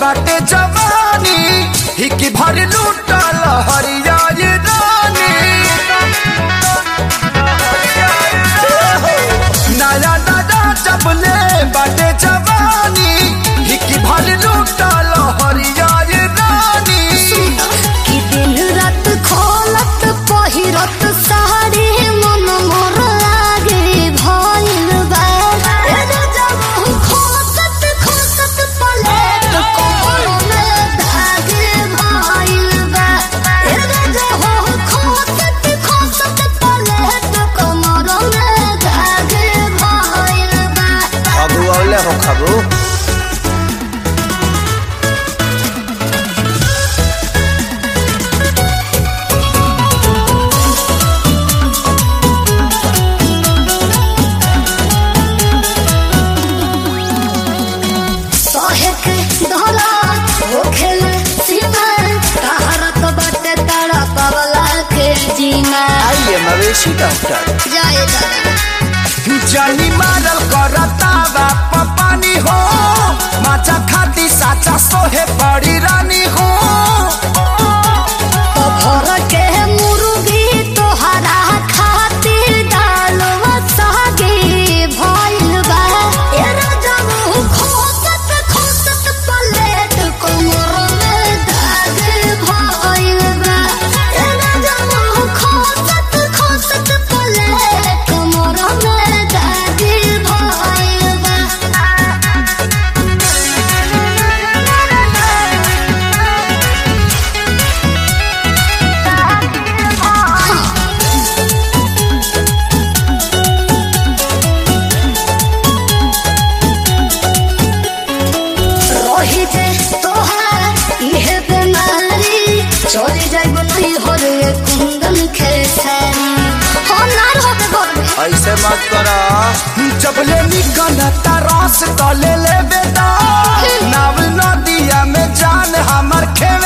बाटे जवानी हिकी भर लूटल हरिया ये रानी नया नया जबले बाटे जवानी हिकी भर लूटल हरिया ये रानी कि दिन रात खोलत पहिरत साड़ी मन मोर लागे भइल बा ए जब खोसत खोसत पलेट कोमर में धागे भइल बा ए जब खोसत खोसत पलेट कोमर में धागे भइल बा खबू औले हो खबू सहेक धरा होखेल सीमा तहरत बाटे तारा पवला के जीना आइए मवेशी डॉक्टर जाए दादा जानी मारल करता बाप पानी हो माचा खाती साचा सोहे बड़ी रानी हो तो घर के मुर्गी तोहरा खातिर डालवा सागे भइल बा ए राजा खोसत खोसत पलेट कोमर में धागे भइल बा ए राजा खोसत खोसत पलेट कोमर में धागे भइल बा रही जे तोहार इहे बेमारी चली जाइब नहीं हो रे कुंदन खेसारी हो नार हो के घर में ऐसे मत करा जबले निकलता रस तले ले बेटा नाव नदिया में जान हमर खेव